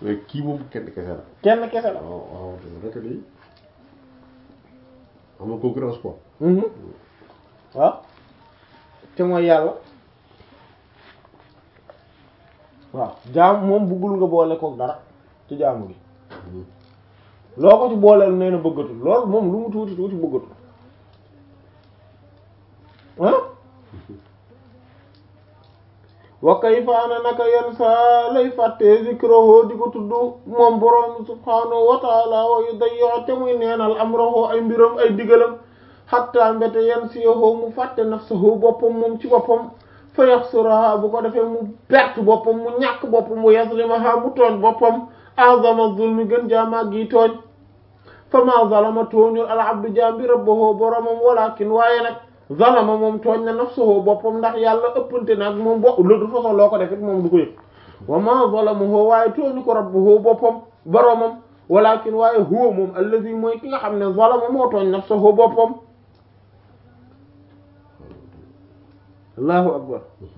mais kii moom kenn kese la kenn kese la waaw waaw rek lii am na concurrence quoi waaw te mooy yàlla waaw jaam moom bëggul nga boole kook dara ci jaamu gi loo ko ci booleel nee na bëggatul loolu moom lu mu tuuti tuuti bëggatul ah wa kayfa ana naka yenn saa lay fàttee zikrahu di ko tudd moom borom subhaanahu wa taala wa yudayyi te muy neenal amrahu ay mbiram ay digalam hatta mbete yenn siyahu mu fàtte nafsahu boppam moom ci boppam fa yaxsuraha bu ko defee mu perte boppam mu ñàkk boppam mu yaslimaha mu tooñ boppam azama zulmi gën jaamaa gi tooñ fa ma zalama tooñul al abdu jaam bi rabbahu boromam walakin waaye nag zalama moom tooñ na nafsahu boppam ndax yàlla ëppante nag moom bo lu du façon loo ko defit moom du ko yëg wa ma zalamahu waaye tooñu ko rabbahu boppam boromam walakin waaye huwa moom allazi mooy ki nga xam ne zalama moo tooñ nafsahu boppam allahu akbar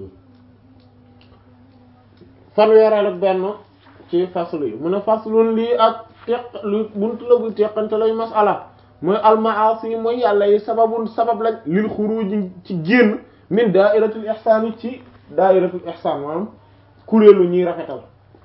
fanweereel ak benn ci faslu yi mu ne faslun lii ak teq lu buntu la bu teqante lay masala mooy almaasi mooy yàlla yi sababun sabab lañ lil xuruji ci génn min daairatul ihsaan yi ci daairatul ihsaan maanaam kuréelu ñuy rafetal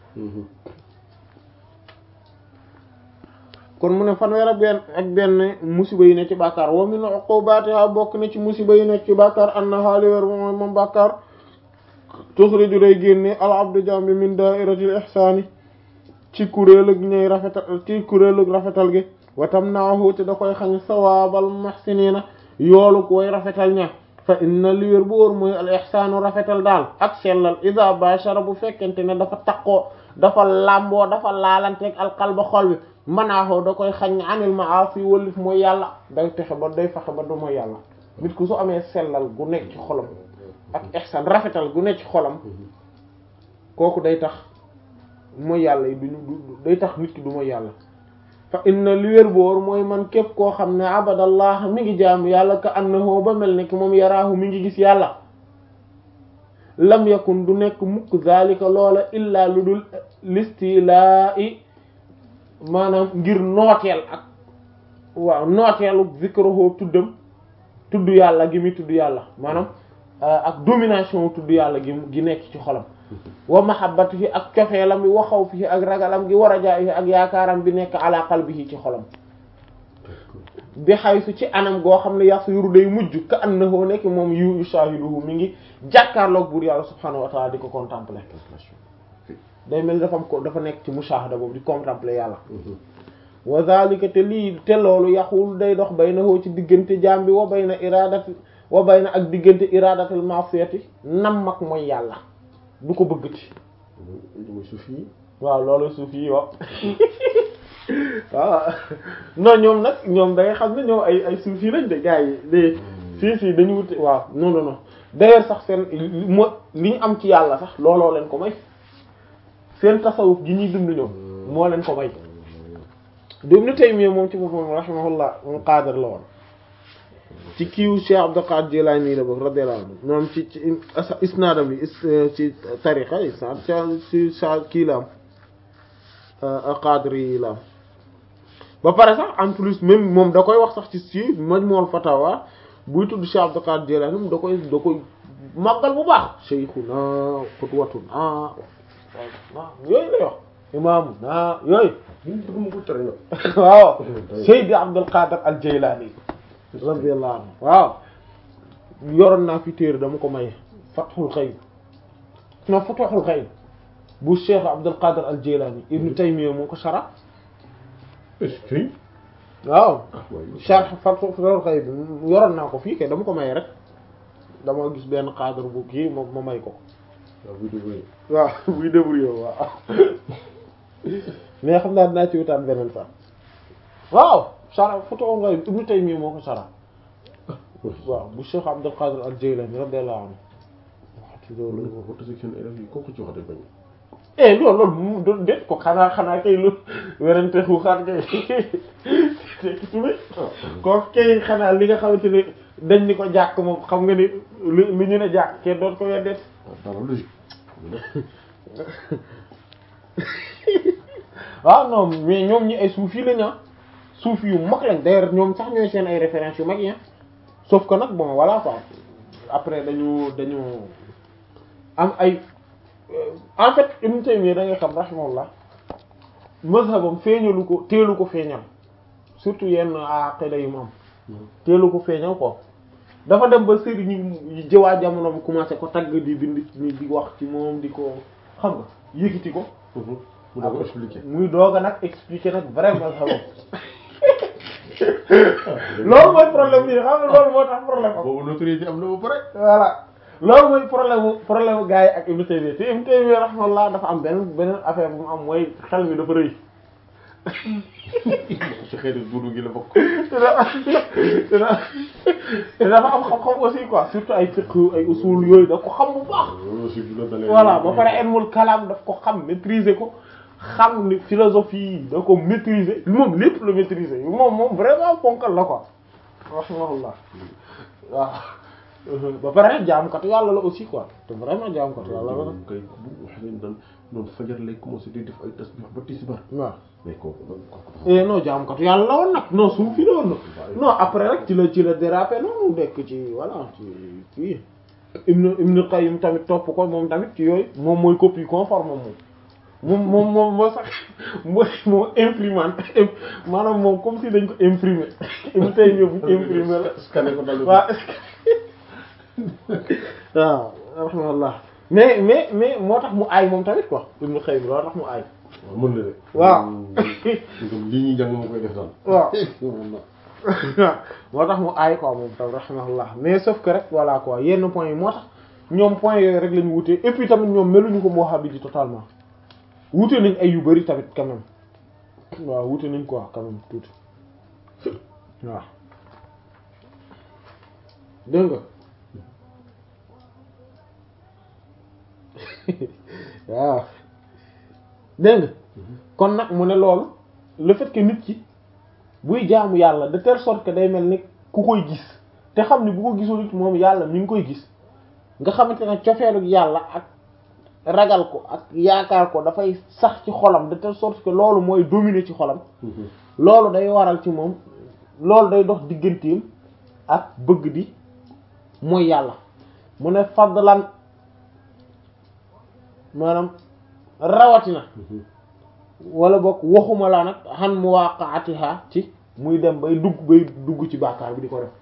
kon mu ne fanweer ak benn ak benn musiba yi ne ci bàkkaar wa min uqubatiha bokk na ci musiba yi nekk ci bàkkaar anna haali weer mooy moom bàkkaar tuxriju day génne al abdu jambi min da'iratil ihsaani ci kuréelu ñuy rafetal ci kuréelu rafetal gi wa tamna'uhu te da koy xañ sawaabal muhsiniina yoolu koy rafetal ña fa inna li wér bu wóor mooy al ihsaanu rafetal daal ak sellal ida bashara bu fekkente ne dafa taqoo dafa làmboo dafa laalanteeg al qalba xol bi manaaxoo da koy xañ anil ma'asi wëlif mooy yàlla day texe ba day fexe ba du mooy yàlla nit ku su amee sellal gu nekk ci xolam ak ihsan rafetal gu nekk ci xolam kooku day tax mooy yàlla yi duñu du day tax nit ki du mooy yàlla fa inna li wér boor mooy man képp koo xam ne abadallah mi ngi jaamu yàlla ka annahu ba mel ne ki moom yaraahu mi ngi gis yàlla lam yakun du nekk mukk zalika loola illa lu dul listilaa i maanaam ngir nooteel ak waaw nooteelu zikruhu tuddam tudd yàlla gi muy tudd yàlla maanaam ak domination tudd yàlla gi gi nekk ci xolam wa mahabbatihi ak cofeelam bi wa xawfihi ak ragalam gi war a jaayi ak yaakaaram bi nekk ala qalbihi ci xolam bi xaysu ci anam goo xam ne yasiru day mujj ka annahu nekk moom yu yushahiduhu mi ngi jàkkaarloog buur yàlla subhanahu wa ta'ala di ko contempler day mel ni dafa am ko dafa nekk ci mushahada boobu di contempler yàlla wa zalika te lii te loolu yaxul day dox baynahu ci diggante jaam bi wa bayna iradati wa bayna ak diggante iradatul ma'siyati nam mag mooy yàlla du ko bëggati mooy suuf yi waaw loolu suuf yi waaw waaw non ñoom nag ñoom da ngay xam ne ñoom ay ay suuf yi lañ de gars yi de si si dañu wute waaw non non non d'ailleurs sax seen mo li ñu am ci yàlla sax looloo leen ko may seen tasawuf gi ñuy dund ñoom moo leen ko may Ibn Taymiyya moom ci boppam rahimahullah moom qaadir la woon ci kiiw Cheikh Abdul Qaadir Jilaani la bokk radiyallahu anhu moom ci ci isnaadam bi ci tariqa isnaad ci sa kii la am qaadir yi la am ba pare sax en plus même moom da koy wax sax ci ci Majmu'ul Fatawa buy tudd Cheikh Abdul Qaadir Jilaani moom da koy da koy màggal bu baax shaykhuna qudwatuna yooyu lay wax imaamu naa yooyu waaw Seydi Abdul Qadir al Jilani radiyallahu anhu waaw yoroon naa fi téere dama ko maye Fathul Ghaib non Fathul Ghaib bu Cheikh Abdul Qadir al Jilani Ibn Taymiyya moo ko sara waaw sharh Fathul Ghaib yoroon naa ko fii kay dama ko maye rek dama gis benn cadre bu kii ma ma may ko waaw buy débrouillé waaw mais xam naa dinaa ci wutaan beneen sax waaw sara Fathul Ghaib Ibn Taymiyya moo ko sara waaw bu Cheikh Abdul Qadir al-Jilani radiyallahu anhu eh loolu loolu mu doon déet ko xanaa xanaa kay lu werante xu xaar kay tekki tumi ko kay xanaa li nga xamante ne dañ ni ko jàkk moom xam nga ni lu lu ñu ne jàkk kenn doon ko weddeet ah non mais ñoom ñi ay suufi lañ ah suufi yu mag lañ d'ailleurs ñoom sax ñooy seen ay références yu mag yi sauf que nag bon voilà quoi après dañu dañu am ay en fait Ibn Taymiyya da ngay xam rahimahullah mazhabam feeñalu ko teelu ko feeñal surtout yenn aqida yu mu am teelu ko feeñal ko dafa dem ba sëriñ ñi jëwaa jamono bi commencé ko tagg di bind ni di wax ci moom di ko xam nga yëkkati ko mu doog expliquer muy doog a nag expliquer nag vraiment xam loolu mooy problème bi xam nga loolu moo tax problème am boobu notoriété am na ba pare voilà loolu mooy problème problème gars yi ak Ibn Taymiyya te Ibn Taymiyya rahmallah dafa am benn beneen affaire bu mu am mooy xel mi dafa rëy ci xeetu duudu gi la bokk te dafa te dafa am xam-xam aussi quoi surtout ay fiqh ay usul yooyu da ko xam bu baax voilà ba pare ilmul kalam daf ko xam maîtriser ko xam ni philosophie yi da ko maîtriser moom lépp la maîtriser moom moom vraiment ponkal la quoi rahimahullah waaw ba pare rek jaamukatu yàlla la aussi quoi te vraiment jaamukatu yàlla la kay bu wax leen daan noonu fajar lay commencé di def ay tasbih ba tisbaar waaw mais kooku kooku eh non jaamukatu yàlla la woon nag non suuf fi la woon non après rek ci la ci la dérapé noonu nekk ci voilà ci kii Ibn Ibn Qayyim tamit topp ko moom tamit ci yooyu moom mooy copie conforme moom moom moom moom moo sax mooy moo imprimante maanaam moom comme si dañ ko imprimer Ibn Taymiyya bu imprimer la scanné ko dalu waaw waaw rahmatullah mais mais mais moo tax mu aay moom tamit quoi Ibn Qayyim loolu tax mu aay waaw mën na de waaw lii ñuy jàng moo koy def daal waaw moo tax mu aay quoi moom tam rahmatullah mais sauf que rek voilà quoi yenn points yi moo tax ñoom points yooyu rek lañu wutee et puis tamit ñoom meluñu ko Wahhabi totalement wute nañ ay yu bari tamit quand même waaw wute nañ quoi quand même tuuti waaw dégg nga waaw dégg nga kon nag mu ne loolu le fait que nit ki buy jaamu yàlla de telle sorte que day mel ni ku koy gis te xam ni bu ko gisul it moom yàlla mi ngi koy gis nga xamante ne cofeelu yàlla ak ragal ko ak yaakaar ko dafay sax ci xolam de telle sorte que loolu mooy dominer ci xolam loolu day waral ci moom loolu day dox digganteem ak bëgg di mooy yàlla mu ne fadlan maanaam rawatina wala boog waxuma laa nag xan mu waaqaatiha ci muy dem bay dugg bay dugg ci bàkkaar bi di ko def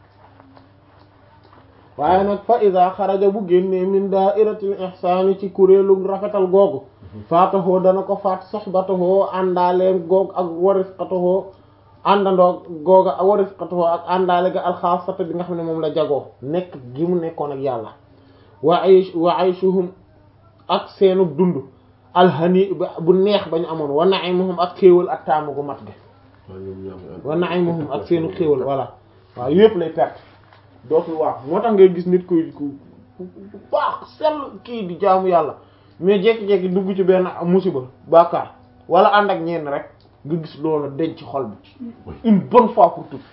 waaye nag fa ida xaraja bu génnee min da'iratil ihsaani ci kuréelu rafetal googu faatahoo dana ko faat soxbatahoo àndaaleem goog ak warifqatahoo àndandoo googa ak warifqatahoo ak àndaale ga alxaasata bi nga xam ne moom la jagoo nekk gi mu nekkoon ak yàlla wa ay wa ayshuhum ak seenu dund alhani bu neex bañu amoon wa na'imuhum ak xéewal ak taamu gu mat gi wa na'imuhum ak seenu xéewal voilà waaw yépp lay perte dootul waaw moo tax ngay gis nit kuy ku ku baax sell kii di jaamu yàlla mais jekki-jekki dugg ci benn musiba bàkkaar wala ànd ak ñenn rek nga gis loolu denc ci xol bi une bonne fois pour toutes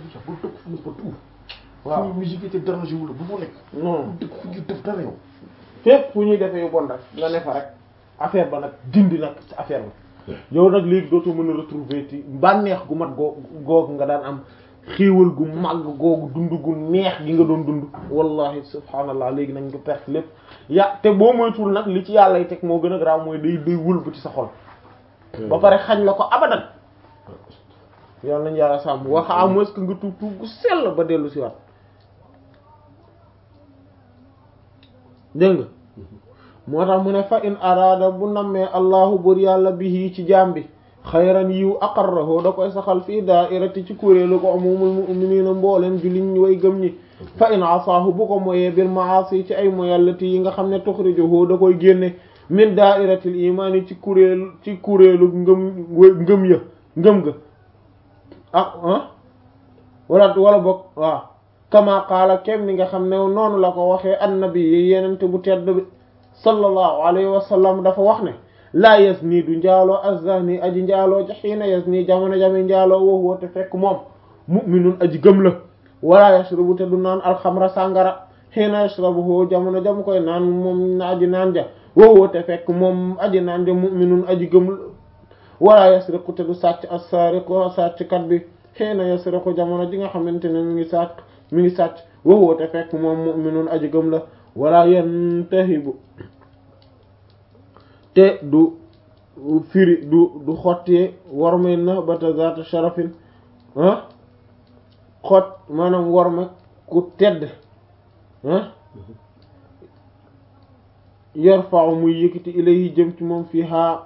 waaw fu musique yi te dérangé wu la bu fa nekk non dëkk fu ñu def dara yow fépp fu ñuy defee yu bon rek nga ne fa rek affaire ba nag dindi nag ci affaire ba yow nag léegi dootoo mën a retrouver ci bànneex gu mat goo googu nga daan am xéewal gu màgg googu dund gu neex gi nga doon dund wallahi subhaanallah léegi nag nga perte lépp ya te boo moytuwul nag li ci yàlla yi teg moo gën a garaaw mooy day day wëlbati sa xol ba pare xañ la ko abadan yàlla nañu yàlla sàmm wax à moins que nga tuub tuub gu sell ba dellu si waat dégg nga moo tax mu ne fa in araada bu nammee allahu bur yàlla bihi ci jaam bi xayran yiw aqarrahu da koy saxal fii daairati ci kuréelu ko umumul mu'minina mbooleen julliñ way gëm ñi fa in asaahu bu ko moyee bil maasi ci ay moyallati yi nga xam ne tuxrijuhu da koy génne min daairatil imaani ci kuréel ci kuréelu ngëm ngëm ya ngëm ga ah ah wala wala bokk waaw kama qaala kem ni nga xam ne noonu la ko waxee annabi yi yenente bu tedd bi sallallahu alayhi wa sallam dafa wax ne laa yazni du njaaloo azzani aji njaaloo ja xiina yazni jamono jami njaaloo woo woote fekk moom mu'minun aji gëm la wala yashrabu te du naan alxamra sàngara xiina yashrabuhu jamono jam koy naan moom na aji naan ja woo woote fekk moom aji naan ja mu'minun aji gëm la wala yasriqu te du sàcc as-sariqu sàcckat bi xiina yasriqu jamono ji nga xamante ne mi ngi sàcc mi ngi sàcc wa huwa te fekk moom mu'minun aji gëm la wala yantahibu te du firi du du xottee warmay na bata zata sharafin ah xot maanaam warma ku tedd ah yarfa'u muy yëkkati ilayhi jëm ci moom fii haa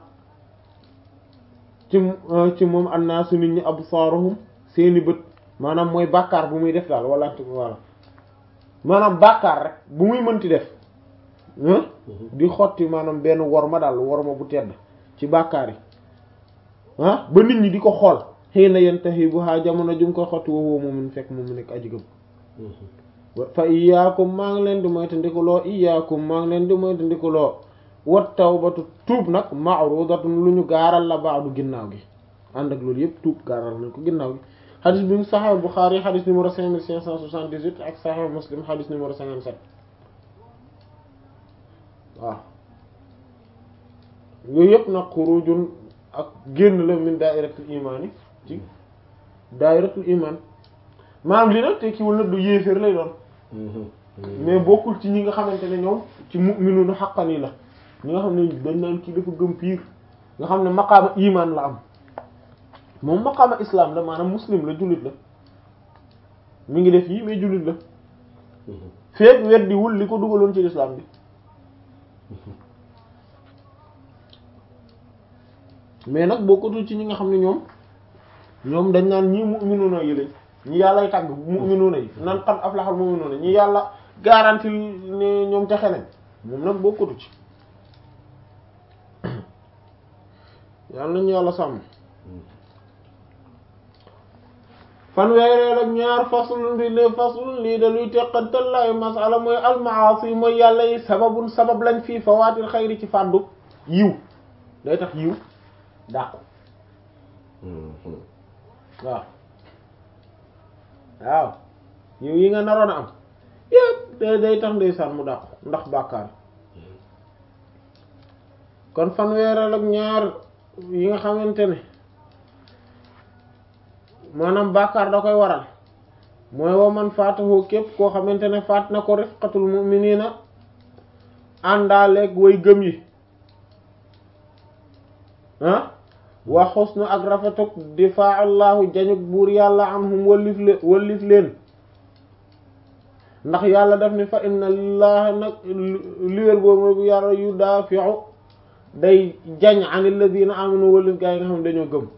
ci ci moom annaasu nit ñi absaaruhum seeni bët maanaam mooy bàkkaar bu muy def daal wala wala maanaam bàkkaar rek bu muy mënti def di xotti maanaam benn worma daal worma bu tedd ci bàkkaar yi ah ba nit ñi di ko xool xëy na yantahi bu haa jamono ju mu koy xotti wowoo moomun fekk moom mu nekk aji gëm fa iyaakum maa ngi leen di moyta ndikuloo iyaakum maa ngi leen di moyta ndikuloo wat tawbatu tuub nag ma'rudatun lu ñu gaaral la baadu ginnaaw gi ànd ak loolu yëpp tuub gaaral nañ ko ginnaaw gi xadis bi mu Sahih Bukhari xadis numéro cinq mille cinq cent soixante-dix-huit ak Sahih Muslim xadis numéro cinquante-sept waaw yooyu yëpp nag xurujun ak génn la min daa'iratul imaan yi ci daa'iratul imaan maanaam li nag te kiwul nag du yéeféer lay doon mais bokkul ci ñi nga xamante ne ñoom ci mu'minuuna haqqan yi la ñi nga xam ne dañ naan kii dafa gëm piir nga xam ne maqaama imaan la am moom maqaama islam la maanaam muslim la jullit la mi ngi def yii mais jullit la feek weddiwul li ko dugaloon ci islam bi mais nag bokkatul ci ñi nga xam ne ñoom ñoom dañ naan ñii mu'minuuna yi lañ ñi yàllay tàgg mu'minuuna yi nan qad aflahal mu'minuuna ñi yàlla garanti ne ñoom texe nañ moom nag bokkatu ci yàlla nañu yàlla sàmm fanweereel ak ñaar faslun bi ne faslun lii da luy teqantal lay masala mooy almaasi mooy yàlla yi sababun sabab lañ fii fawaatil xayri ci fàddu yiw day tax yiw dàqu waaw waaw yiw yi nga naroon a am yépp day day tax ndeysaan mu dàqu ndax bàkkaar kon fanweereel ak ñaar yi nga xamante ne maanaam bàkkaar da koy waral mooy wa man faatahu képp koo xamante ne faat na ko rifqatul mu'minina àndaaleeg way gëm yi ah wa xusnu ak rafetuk difaa'ullahu jañuk buur yàlla anhum wallif leen wallif leen ndax yàlla daf ni fa inna lillahi nag liwér boobu mooy yàlla yu daafi'u day jañ an alladhina amanu wallif gaa yi nga xam ne dañoo gëm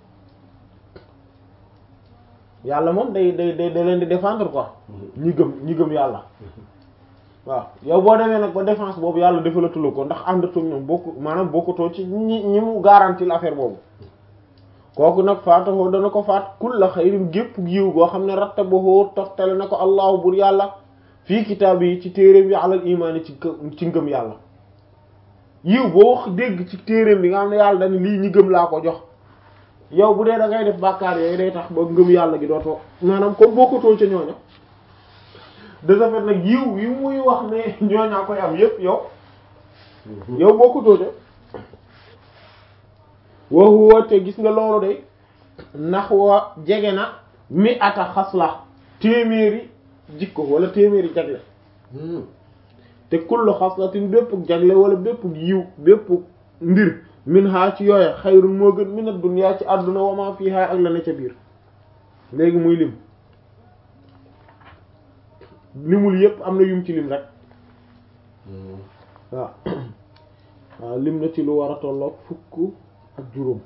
yàlla moom day day day da leen di défendre quoi ñi gëm ñi gëm yàlla waaw yow boo demee nag ba défense boobu yàlla defalatula ko ndax àndatoo ñoom bokku maanaam bokkutoo ci ñi ñi mu garantie affaire boobu kooku nag faatahoo dana ko faat kulla xayrin gépp yiw goo xam ne ratta bahoo toftale na ko allahu bur yàlla fii kitaab yi ci téeréem yi alal imaani ci ci ngëm yàlla yiw boo dégg ci téeréem bi nga xam ne yàlla dana lii ñi gëm laa ko jox yow bu dee da ngay def bàkkaar yooyu day tax ba ngëm yàlla gi dootoo maanaam comme bokkutoo ca ñooña de ce fait nag yiw yi muy wax ne ñooñaa koy am yépp yow yow bokkutoo ca wa huwa te gis nga loolu de ndax wa jege na mi ata xasla téeméeri jikko wala téeméeri jagle te kullu xaslatin bépp jagle wala bépp yiw bépp mbir min ha ci yooya xayrun moo gën min ad-dunya ci àdduna wa ma fiha ak la ne ca biir léegi muy lim limul yépp am na yum ci lim rek waaw waaw lim na ci lu war a tolloog fukk ak juróom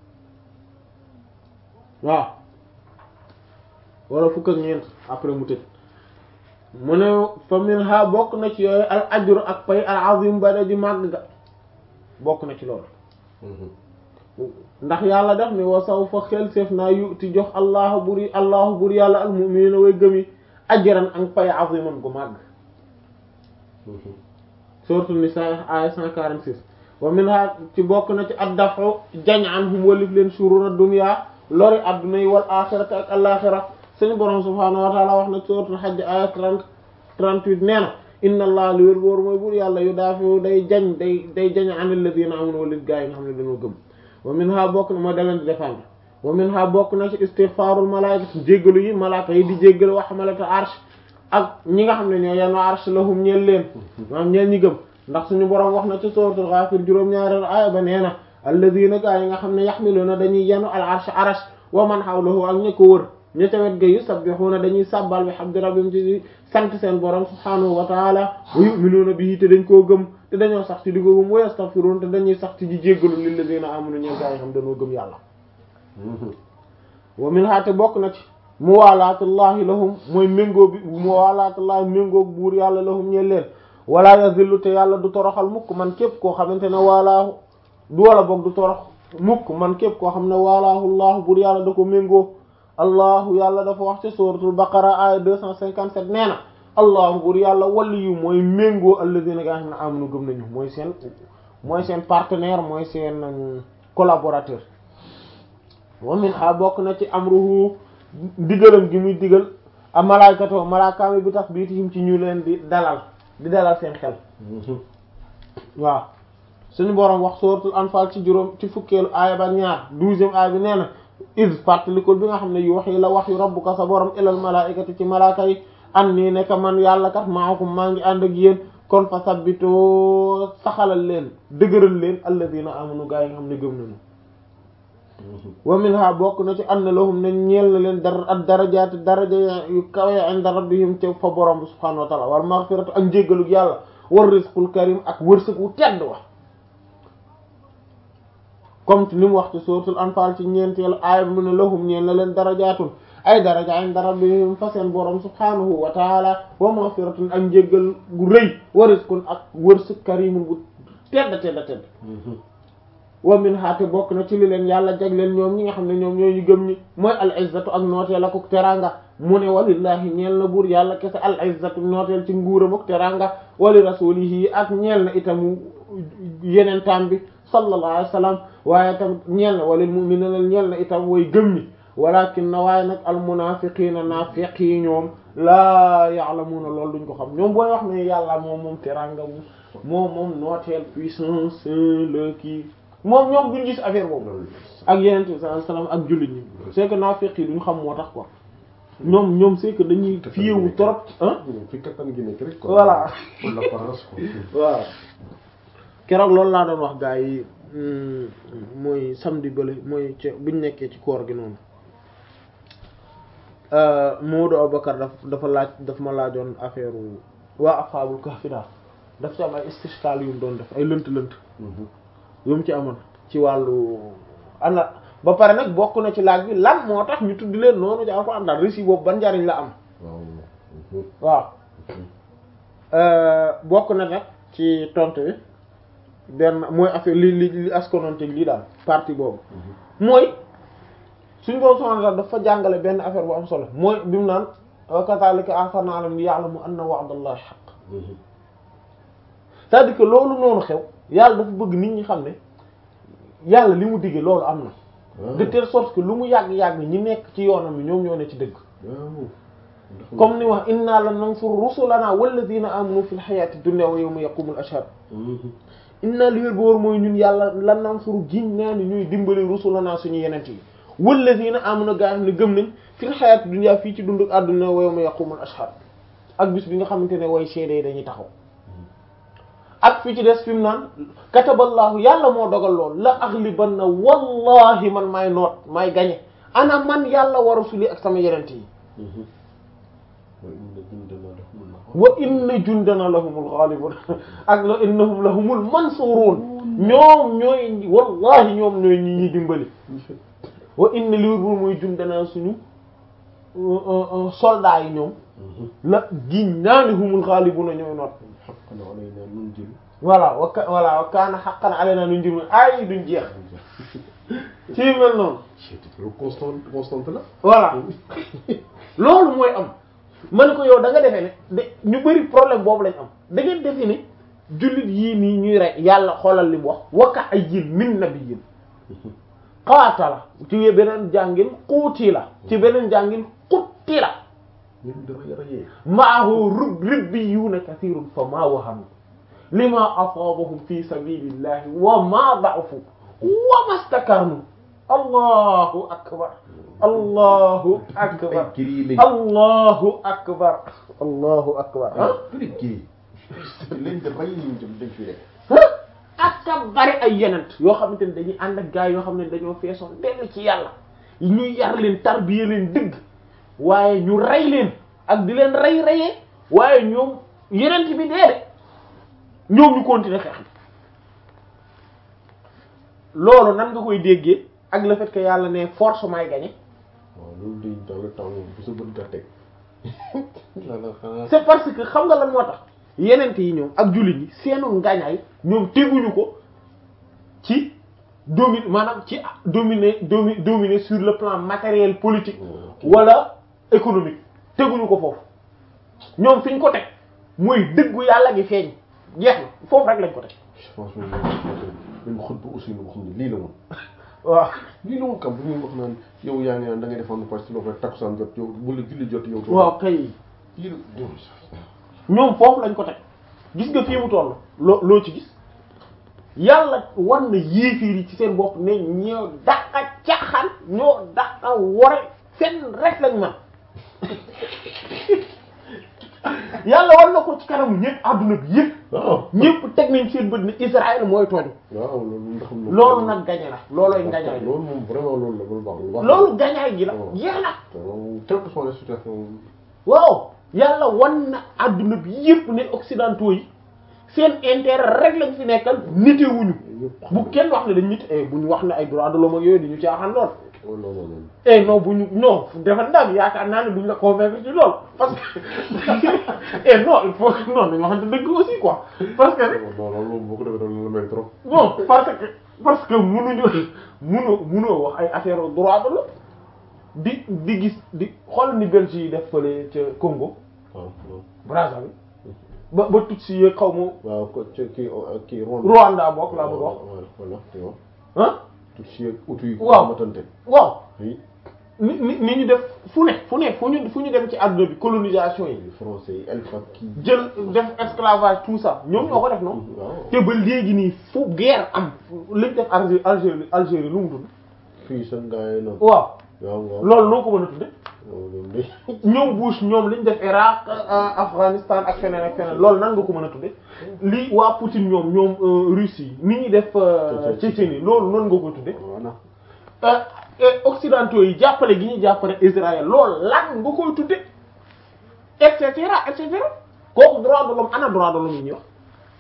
waaw wala fukk ak ñeent après mu tëj mu ne fa min ha bokk na ci yooyu al ajru ak pay al azim ba da ji màgg ga bokk na ci loolu ndax yàlla def ni wa sawfa xel seef naa yu ti jox allahu buri allahu buri yàlla al mu'minina way gëmi ajran ak pay aziman gu màgg sourate Nisaa aya 146 wa minha ci bokk na ci ad-daf'u jañ anhum walif leen shurura dunya lori adduna yi wal axirati ak alaxira suñu borom subhaanahu wa ta'ala wax na sourate Hajj aya 30 38 nee na inna allah li wér boor mooy buur yàlla yu daafiwu day jañ day day jañ an alladhina amanu walif gaa yi nga xam ne dañoo gëm wa minha bokk na mooy da leen di défendre wa minha bokk na ci istighfarul malaikati jéggalu yi malaaka yi di jéggalu wa hamalata arsh ak ñi nga xam ne ñoo yanu arsh lahum ñeel leen maanaam ñeel ñi gëm ndax suñu boroom wax na ci suratul ghafir juróom-ñaareel aaya ba nee na alladina gaa yi nga xam ne yaxmiluuna dañuy yanu al arsh arash wa man hawlahu ak ñi ko wër ña ca wet ga yusabbihuna dañuy sabbal bi hamdi rabbihim ci sant seen borom subhanahu wa taala wa yu'minuuna bihi te dañ koo gëm te dañoo sax ci di ko gëm wa yastaghfiruun te dañuy sax ci di jéggalu lilladina amanu ñeen gaa yi xam dañoo gëm yàlla wa min haate bokk na ci muwalaatullahi lahum mooy méngoo bi muwalaatullahi méngoo buur yàlla lahum ñeen leen wala yazillu te yàlla du toroxal mukk man képp koo xamante ne walaahu du wala boog du torox mukk man képp koo xam ne walaahu llahu buur yàlla da ko méngoo allahu yàlla dafa wax ci suratul baqara aya 257 nee na allahu buur yàlla wali yu mooy méngoo alladina nga xam ne amanu gëm nañu mooy seen mooy seen partenaire mooy seen collaborateur wa min ha bokk na ci amruhu digalam gi muy digal a malaykatoo malaakaami bi tax biitihim ci ñu leen di dalal di dalal seen xel waaw suñu boroom wax suratul anfal ci juróom ci fukkeelu aaya ba ñaar douzième aaya bi nee na is fàttalikul bi nga xam ne yu wax yi la wax yu rabbuka sa borom ilal malaikati ci malaaka yi an nii nekk man yàlla kat maakum maa ngi ànd ak yéen kon fa sabbitoo saxalal leen dëgëral leen alladina amanu gaa yi nga xam ne gëm nañu wa minha bokk na ci anna lahum ne ñeel na leen dara ak darajaati daraja yu kawe inda rabbihim ca fa borom bi subhanahu wa ta'ala wal maghfiratu ak njéggalug yàlla war rizqul karim ak wërsëg wu tedd wa comme li mu wax ci suratul anfal ci ñeenteelu aaya bi mu ne lahum ñeel na leen darajaatun ay daraja inda rabbihim fa seen borom subhanahu wa ta'ala wa maghfiratun ak njéggal gu rëy wa rizqun ak wërsëg karimun bu tedd tedd tedd wa min haate bokk na ci li leen yàlla jagleel ñoom ñi nga xam ne ñoom ñoo ñu gëm ñi mooy al izzatu ak nooteel ak teranga mu ne walillahi ñeel na buur yàlla kese al izzatu nooteel ci nguuram ak teranga wali rasulihi ak ñeel na itam yeneen taam bi sallallahu alayhi wa sallam waaye tam ñeel na walil mu'minina ñeel na itam way gëm ñi walakin na waaye nag al munafiqina naafiq yi ñoom laa ya'lamuna loolu duñ ko xam ñoom booy wax ne yàlla moom moom teranga moom moom nooteel puissance le kii moom ñoom duñ gis affaire boobu ak yeneen bi sallallahu alayhi wasallam ak jullit ñi c'est que naafiq yi duñ xam moo tax quoi ñoom ñoom c'est que dañuy fiyewu trop ah fi kattan gi nekk rek quoi voilà pour l'apparence quoi waaw keroog loolu laa doon wax gaa yi mooy samedi bële mooy ci buñ nekkee ci koor gi noonu Moodu Abubakar daf dafa laaj daf ma laajoon affaire waa Ashaabul Kahfi daal daf ci am ay istishkaal yu mu doon def ay lënt-lënt yu mu ci amoon ci wàllu ana ba pare nag bokk na ci laaj bi lan moo tax ñu tudd leen noonu ci Alxuraan daal récit boobu ban njariñ la am waaw bokk na nag ci tontu bi benn mooy affaire li li li askononte lii daal partie boobu mooy suñ boobu subhaanahu dafa jàngale benn affaire bu am solo mooy bi mu naan wa kazaalika a'tharnaa lahum liya'lamu anna wa'dallaahi haqq c'est-à-dire que loolu noonu xew yàlla dafa bëgg nit ñi xam ne yàlla li mu digge loolu am na de telle sorte que lu mu yàgg-yàgg ñi nekk ci yoonam bi ñoom ñoo ne ci dëgg comme ni wax inna la nansuru rusulana walladina amanu fil hayati dunya wa yawma yaqumul ashhad inna li wér boor mooy ñun yàlla la nansuru giñ naa ni ñuy dimbali rusulana suñu yenent yi walladina amanu gaa xam ne gëm nañ fil hayati dunya fii ci dundu àdduna wa yawma yaqumul ashhad ak bis bi nga xamante ne way seede yi dañuy taxaw ak fi ci des fi mu naan kataballahu yàlla moo dogal lool la aghlibanna wallahi man maay noot maay gañe ana man yàlla wa rasuli ak sama yenent yi wa inna jundana lahumul ghalibun ak la innahum lahumul mansurun ñoom ñooy wallahi ñoom ñooy ñi ñuy dimbali wa inna li wur mooy jundana suñu soldats yi ñoom la giñ naa ni humul ghalibun ñooy noot voilà wa ka voilà wa kaana haqqan alaynaa nunjil ay duñ jeex ci mel noonu constant constante la voilà loolu mooy am ma ne ko yow da nga defee ne de ñu bari problème boobu lañ am da ngeen defee ne jullit yii nii ñuy rey yàlla xoolal li mu wax waka ay yin min nabiyyin qaatala ci beneen jàngin quuti la ci beneen jàngin qutti la maahu rub ribbiyuuna kasiirun fa maa wahanu lima asaabahum fi sabilillahi wa ma da'ufu wamastakarnu allahu akbar allahu akbar ay giri lañ allahu akbar allahu akbar ah bëri giri leen de rey ñu jëm dañ fi def ak ka bari ay yenent yoo xamante ne dañuy ànd ak gaa yoo xam ne dañoo feesoon dellu ci yàlla ñu yar leen tarbiye leen dëgg waaye ñu rey leen ak di leen rey reyee waaye ñoom yenent bi dee de ñoom ñu continuer xeex bi loolu nan nga koy déggee ak le fait que yàlla ne force may gagner waaw loolu day dans le temps moom bu sa bët nga teg lala xanaa c'est parce que xam nga lan moo tax yenent yi ñoom ak jullit yi seenu ngañaay ñoom teguñu ko ci domi maanaam ci dominer domi dominer sur le plan matériel politique wala économique teguñu ko foofu ñoom fi ñu ko teg mooy dëggu yàlla gi feeñ jeex na foofu rek lañ ko teg franchement même xut bu aussi lu xam ne lii la woon waaw lii la woon kam bu ñuy wax naan yow yaa ngi naan da ngay defoon parce que loo koy takkusaan jot yow wala julli jot yow doo waaw kay lii la ñoom foofu lañ ko teg gis nga fii mu toll loo loo ci gis yàlla war na yéefiir yi ci seen bopp ne ñoo daqa caaxaan ñoo daqa wore seen rek lañ man yàlla war na ko ci kanamu ñëpp àdduna bi yëpp waaw ñëpp teg nañ seen bët ne Israël mooy tooñ waaw loolu ndax xam na loolu nag gañe la loolooy ngañaay loolu moom vraiment loolu la loolu baax lu baax loolu gañaay gi la waaw. jeex na te loolu quelle que soit la situation waaw yàlla wan na àdduna bi yëpp ne occidentaux yi seen intérêt rek lañ fi nekkal nitewuñu bu kenn wax ne dañ nit eh bu ñu wax ne ay droits de l'homme ak yooyu di ñu caaxaan lool oh non non non eh non bu ñu non dafa ndam yaakaar naa ne duñ la convaincre ci lool parce que eh non il faut non dañu waxante dëgg aussi quoi parce que non non loolu boo ko defee doon la may trop bon parce que parce que munuñu munoo munoo wax ay affaire droit de l'homme di di gis di xool ni Belgique yi def fële ca Congo waaw waaw Brazzaville ba ba Tutsi yeeg xaw ma waaw ko ci kii kii Rwanda Rwanda bokk laa bëgg wax voilà tu vois ah tout ci utu yi Waaw. matante waaw oui ni ni ni ñu def fu ne fu ne fu ñu fu ñu dem ci àdduna bi colonisation yi les français yi alpha kii jël def esclavage tout ça ñoom ñoo ko def noonu waaw te ba léegi nii fu guerre am liñ def Algérie Algérie Algérie lu mu tudd fii seen gars yi noonu waaw waaw waaw loolu noo ko mën a tudde loolu de ñoom Bush ñoom liñ def Irak euh, Afghanistan ak feneen ak feneen loolu nan nga ko mën a tudde lii waa Poutine ñoom ñoom euh, Russie ni ñuy def euh, Tchétchénie loolu noonu nga koy tudde voilà euh, euh, occidentaux yi jàppale gi ñuy jàppale Israël loolu lan nga koy tudde et cetera et cetera kooku droit de l'homme ana droit de l'homme yi ñuy wax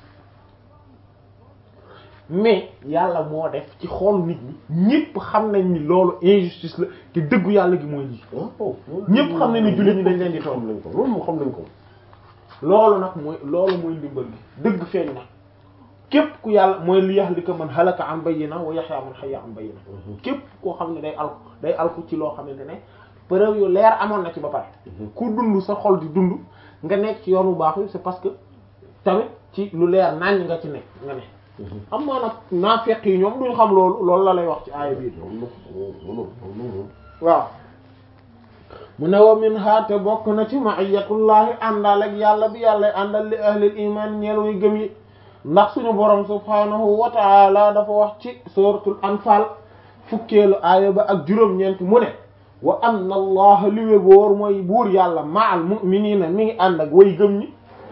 mais yàlla moo def ci xool nit ñi ñépp xam nañ ni loolu injustice la te dëggu yàlla gi mooy lii waaw ñépp xam nañ ni jullit ñi dañ leen di toog xam nañ ko loolu moom xam nañ ko loolu nag mooy loolu mooy ndimbal gi dëgg feeñ na képp ku yàlla mooy li yahlika man halaka an bayyina wa yahya man hayya an bayyina képp koo xam ne day alku day alku ci loo xamante ne preuve yu leer amoon na ci ba pare ku dund sa xol di dund nga nekk ci yoon bu baax wi c'est parce que tamit ci lu leer nañ nga ci nekk nga ne xam naa nag naafeq yi ñoom duñ xam loolu loolu la lay wax ci aaya bii loolu nag moom moom moom waaw mu ne wa min haate bokk na ci ma'iyatullahi àndal ak yàlla bi yàlla àndal li ahlil iman ñeel way gëm yi ndax suñu borom subhanahu wa ta'ala dafa wax ci suratul anfal fukkeelu aaya ba ak juróom-ñeent mu ne wa anna allaha li wér boor mooy buur yàlla ma'al mu'minina mi ngi ànd ak way gëm ñi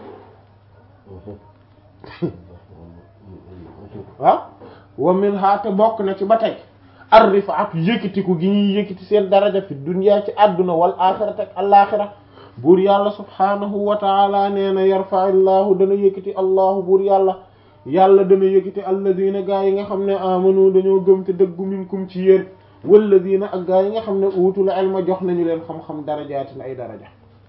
waaw wa min haate bokk na ci ba tey arrifaatu yëkkatiku gi ñuy yëkkati seen daraja fi dunya ci àdduna wal axirati ak alaaxira buur yàlla subhaanahu wa taala nee na yarfa'illahu dana yëkkati allahu buur yàlla yàlla dana yëkkati alladina gaa yi nga xam ne amanu dañoo gëm te dëggu minkum ci yéen walladina ak gaa yi nga xam ne uutul ilma jox nañu leen xam-xam darajaatin ay daraja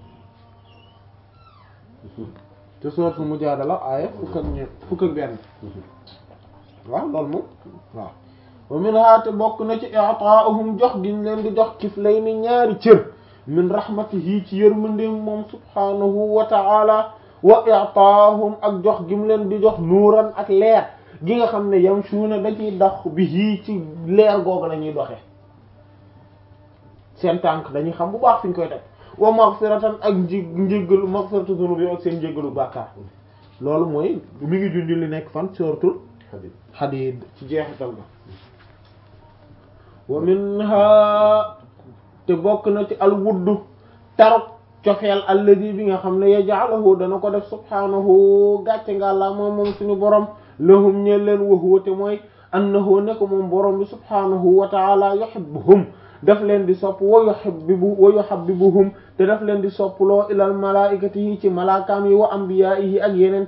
te suratul mujaadala aaya fukk ak ñeent fukk ak benn waaw loolu moom waaw wa min haate bokk na ci i'taa'uhum jox giñ leen di jox kiflayni ñaari cër min rahmatihi ci yërmandeem moom subhaanahu wa ta'ala wa i'taa'uhum ak jox gim leen di jox nuuran ak leer gi nga xam ne yamshuuna dañuy dox bihi ci leer googu la ñuy doxee seen tànk dañuy xam bu baax fi ñu koy teg wa maghfiratan ak nji njéggalu maghfiratu dhunubi ak seen njéggalu bàkkaar loolu mooy mi ngi junj li nekk fan suratul Hadid Hadid ci jeexital ba wa minha te bokk na ci al wuddu taruk cofeel alladi bi nga xam ne yaj'aluhu dana ko def subhaanahu gàcce nga la moom moom suñu borom lahum ñeel leen wa huwa te mooy annahu ne ko moom borom bi subhaanahu wa ta'ala yuhibbuhum daf leen di sopp wa yuhibbu wa yuhibbuhum te daf leen di sopploo ilal malaikati yi ci malaakaam yi wa anbiyaa'ihi ak yeneen